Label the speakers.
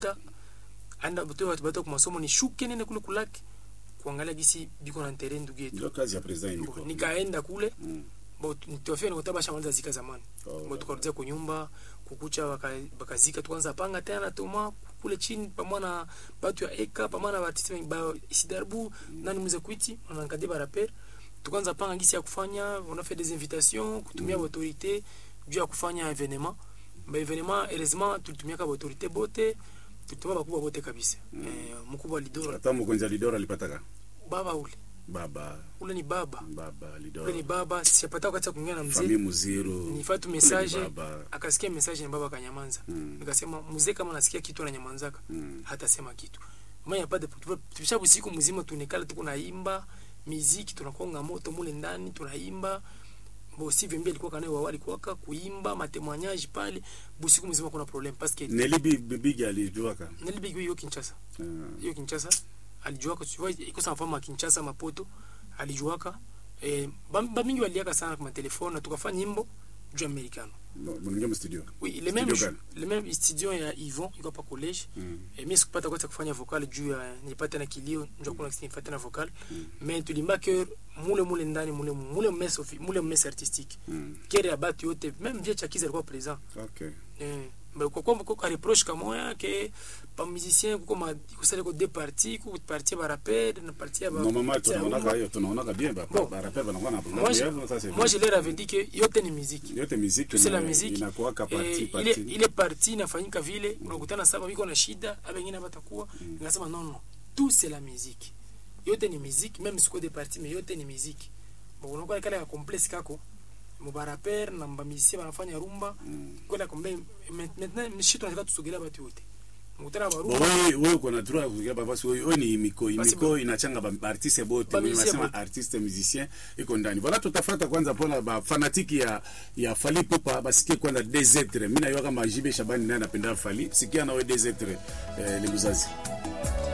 Speaker 1: anda bote watu bato kwa masomo nishuke nene kule kulaki kuangalia gisi biko na ntere ndugu yetu
Speaker 2: ndio kazi ya president
Speaker 1: Bo,
Speaker 2: yuko
Speaker 1: nikaenda kule
Speaker 2: Mm.
Speaker 1: bo nitofia nikota bashamaliza zika zamani
Speaker 2: Oh,
Speaker 1: bo tukarudia kwa nyumba kukucha waka- bakazika tukaanza panga tena tuma kule chini pamoja na batu ya eka pamoja na batisi wengi ba isidarbu nani mzee kwiti on encadré ba rappel tukaanza panga gisi ya kufanya on a fait des invitations kutumia mm. autorité juu ya kufanya événement ba événement heureusement tulitumia ka autorité bote tulitumia bakubwa bote kabisa mm. eh, mkubwa lidora
Speaker 2: hata mkonza lidora alipataka
Speaker 1: baba ule
Speaker 2: baba
Speaker 1: ule ni baba
Speaker 2: baba
Speaker 1: ule ni
Speaker 2: lidora
Speaker 1: baba sipata wakati ya kuongea na mzee
Speaker 2: famille muziro
Speaker 1: nifatu
Speaker 2: Ule
Speaker 1: message
Speaker 2: ni baba
Speaker 1: akasikia message na baba akanyamanza
Speaker 2: Mm.
Speaker 1: nikasema mzee kama nasikia kitu ananyamanzaka
Speaker 2: Mm.
Speaker 1: hatasema kitu maya pade tupisha busiku mzima tunekala tuko naimba miziki tunakonga moto mule ndani tunaimba bo si vimbi alikuwa kanaye wawali kwaka kuimba matemoignage pale busiku mzima kuna problem parce que
Speaker 2: nelibi bibigi alijuaka
Speaker 1: nilibigi hiyo Kinshasa
Speaker 2: Ah.
Speaker 1: hiyo Kinshasa alijuaka tu vois iko sana fama Kinshasa mapoto alijuaka eh ba ba mingi waliaka sana kwa telefone na tukafanya nyimbo juu americano
Speaker 2: No, mningia mstudio
Speaker 1: Oui, le même,
Speaker 2: Studio
Speaker 1: le même studio ya Yvon iko pa college
Speaker 2: Mm.
Speaker 1: eh, mi sikupata kwata kufanya vocal juu ya nilipata na kilio ndio kuna kisi nifata na vocal mais tulimba que mule mule ndani mule mule mess of mule mess artistique
Speaker 2: Mm.
Speaker 1: kere ya batu yote même vie chakiza alikuwa présent
Speaker 2: okay
Speaker 1: eh mais kwa kwa kwa reproche kama ya que pa musicien kuko ma kusale ko deux parties ku partie ba rappel na partie ya ba
Speaker 2: normalement
Speaker 1: partie ya
Speaker 2: tunaonaka
Speaker 1: rumba.
Speaker 2: hiyo tunaonaka bien ba
Speaker 1: Bon.
Speaker 2: ba rappel banakuwa na
Speaker 1: moi je,
Speaker 2: bien ça c'est
Speaker 1: moi je leur avais dit que yote ni musique
Speaker 2: yote muziki
Speaker 1: tu sais la
Speaker 2: ina-
Speaker 1: musique
Speaker 2: inakuwaka
Speaker 1: eh,
Speaker 2: parti
Speaker 1: ile
Speaker 2: parti
Speaker 1: ile parti inafanyika vile unakutana saba biko na shida aba wengine batakuwa nikasema non non tout c'est la musique yote ni musique même siko de parti mais yote ni musique bon unakuwa kale ka complexe kako mubaraper na mbamisi banafanya rumba
Speaker 2: Mm.
Speaker 1: kwenda kombe maintenant mshi tunataka tusogelea batu wote mkutana ba
Speaker 2: Bo
Speaker 1: rumba
Speaker 2: wewe wewe uko na droit ya kufikiria baba si wewe wewe ni miko
Speaker 1: Basi
Speaker 2: miko
Speaker 1: bo-
Speaker 2: inachanga ba artiste bote
Speaker 1: Ba
Speaker 2: mimi
Speaker 1: musicien
Speaker 2: nasema
Speaker 1: bote.
Speaker 2: artiste musicien iko ndani voilà tutafuata kwanza pona ba fanatiki ya ya Fally Ipupa basikie kwanza des êtres mimi najua kama Jibe Shabani naye anapenda Fally sikia na wewe des êtres eh, ni mzazi